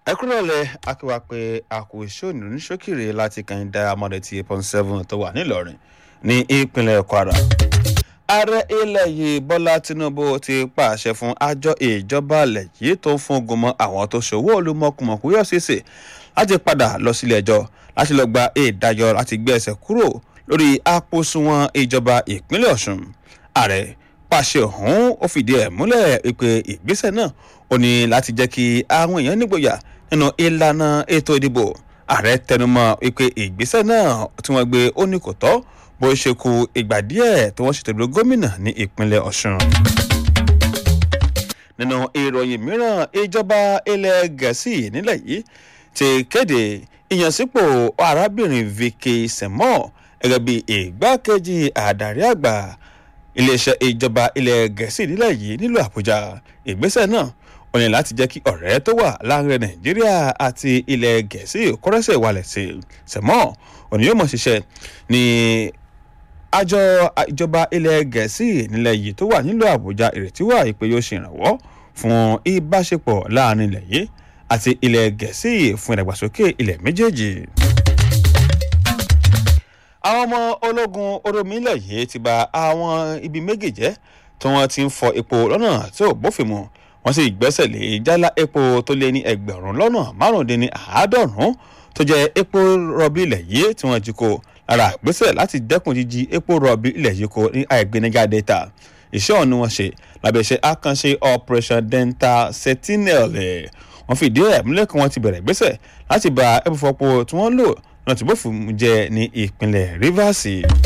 ẹ kúrò lẹ akíwá pé àkó iṣẹ́ òní oníṣókìrì láti kàn dá amọ̀dé tí eight point seven tó wà nílọrin ní ìpínlẹ̀ kwara. ààrẹ ilẹ̀ yìí bọ́lá tinubu ti pàṣẹ fún àjọ ìjọba ilẹ̀ yìí tó ń fún ogun mọ́ àwọn tó ṣòwò olúmọkùmọ̀kù yọ̀ ṣèṣe láti padà lọ sílé ẹjọ́ láti lọ gba ìdájọ́ láti gbé ẹsẹ̀ kúrò lórí àpòsùnwọ̀n ìjọba ìpínlẹ̀ ọ̀ṣun ààrẹ pàṣẹ ọ̀hún ó fìdí ẹ̀ múlẹ̀ pé ìgbésẹ̀ náà ó ní láti jẹ́ kí àwọn èèyàn nígboyà nínú ìlànà ètò ìdìbò ààrẹ tẹnumọ́ pé ìgbésẹ̀ náà tí wọ́n gbé ó ní kò tọ́ bó ṣe kù ìgbà díẹ̀ tí wọ́n ṣètò ìdúró gómìnà ní ìpínlẹ̀ ọ̀ṣun. nínú ìròyìn mìíràn ìjọba ilẹ̀ gẹ̀ẹ́sì nílẹ̀ yìí ti kéde ìyànsípò arábìnrin vicky semo gẹ́gẹ́ bí ìgbákejì àdarí àgbà iléeṣẹ́ ìjọba ilẹ̀ gẹ̀ẹ́sì nílẹ̀ yìí nílùú àbújá ìgbésẹ̀ náà ó ní láti jẹ́ kí ọ̀rẹ́ tó wà láàrin nàìjíríà àti ilẹ̀ gẹ̀ẹ́sì kọ́rẹ́sẹ̀ wálẹ̀ sí i sẹ̀mọ́ òní yóò mọ̀ ṣiṣẹ́ ní àjọ ìjọba ilẹ̀ gẹ̀ẹ́sì nílẹ̀ yìí tó wà nílùú àbújá ìrètí wà pé yóò ṣèrànwọ́ fún ìbáṣepọ̀ láàrin ilẹ̀ yìí àti ilẹ̀ gẹ̀ẹ́sì fún ìdàgbàsókè ilẹ̀ méjèèjì àwọn ọmọ ológun oromílẹ̀ yìí ti ba àwọn ibi méjì jẹ́ tí wọ́n ti ń fọ epo lọ́nà tí ò bófin mu wọ́n sì gbẹ́sẹ̀ lé jálá epo tó lé ní ẹgbẹ̀rún lọ́nà márùndínní àádọ́rùn-ún tó jẹ́ epo rọ̀bì ilẹ̀ yìí tí wọ́n jí kó lára ìgbésẹ̀ láti dẹ́kun jíjí epo rọ̀bì ilẹ̀ yìí kó ní àìgbéniga data iṣẹ́ ọ̀hún ni wọ́n ṣe lábẹ́ iṣẹ́ àkànṣe operation dental sentinel wọ́n fìdí ẹ̀ múlẹ̀ kí wọ́n ti bẹ̀rẹ̀ ìgbésẹ̀ láti ba epo fọpo tí wọ́n lò náà tí bófin jẹ ní ìpínlẹ̀ rivers.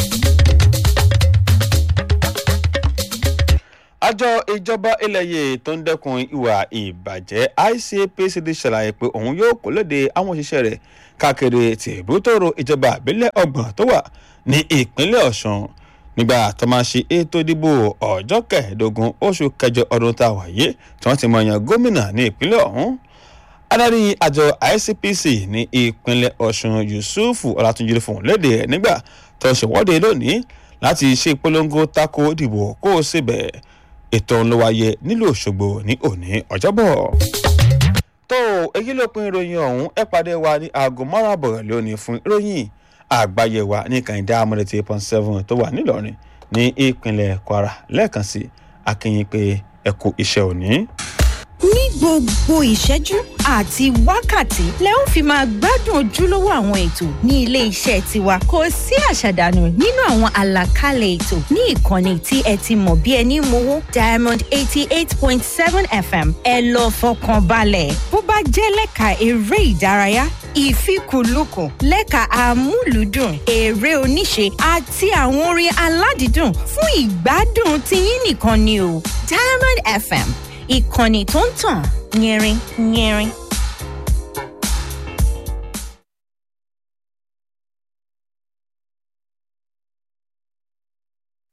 àjọ ìjọba ilẹ̀ yìí tó ń dẹ́kun ìwà ìbàjẹ́ icpc ti ṣàlàyé pé òun yóò kó léde àwọn òṣìṣẹ́ rẹ̀ káàkiri tìbútòrò ìjọba àbílẹ̀ ọgbọ̀n tó wà ní ìpínlẹ̀ ọ̀sùn nígbà tó máa ṣe ètò ìdìbò ọjọ́ kẹẹ̀ẹ́dógún oṣù kẹjọ ọdún tá a wà yìí tí wọ́n ti mọ̀ yan gómìnà ní ìpínlẹ̀ ọ̀hún adarí àjọ icpc ní ìpínlẹ̀ ọ̀sùn yusuf ọlátúnjì fún léde nígbà tó ṣèwọ́de lónìí láti ṣe ìpolongo tako ìdìbò kó o sì bẹ̀ ètò ń lọ wáyé nílùú òṣogbo ní òní ọjọ́bọ̀. tó èyí ló pin ìròyìn ọ̀hún ẹ pàdé wa ní aago márùn àbọ̀rẹ̀ lónìí fún ìròyìn àgbáyé wa ní kàìndá amúlẹ̀tì eight point seven tó wà nílọrin ní ìpínlẹ̀ kwara lẹ́ẹ̀kan sí akínyìn pé ẹ kú iṣẹ́ òní ní gbogbo ìṣẹ́jú àti wákàtí lẹ ó fi máa gbádùn ojúlówó àwọn ètò ní ilé iṣẹ́ tiwa kò sí àṣàdànù nínú àwọn àlàkalẹ̀ ètò ní ìkànnì tí ẹ ti mọ̀ bí ẹni mowó diamond eighty eight point seven fm ẹ lọ fọkàn balẹ̀ bó bá jẹ́ lẹ́ka eré ìdárayá ìfikùnlukùn lẹ́ka amúlùúdùn eré oníṣe àti àwọn orin aládìídùn fún ìgbádùn tiyín nìkan ni o diamond fm ìkànnì tó ń tàn yẹrin yẹrin.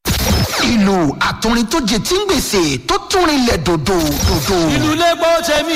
ìlú àtúrin tó jẹ tí ń gbèsè tó tún rinlẹ̀ dòdò dòdò. ìlú lẹ́gbọ́n tẹ̀mí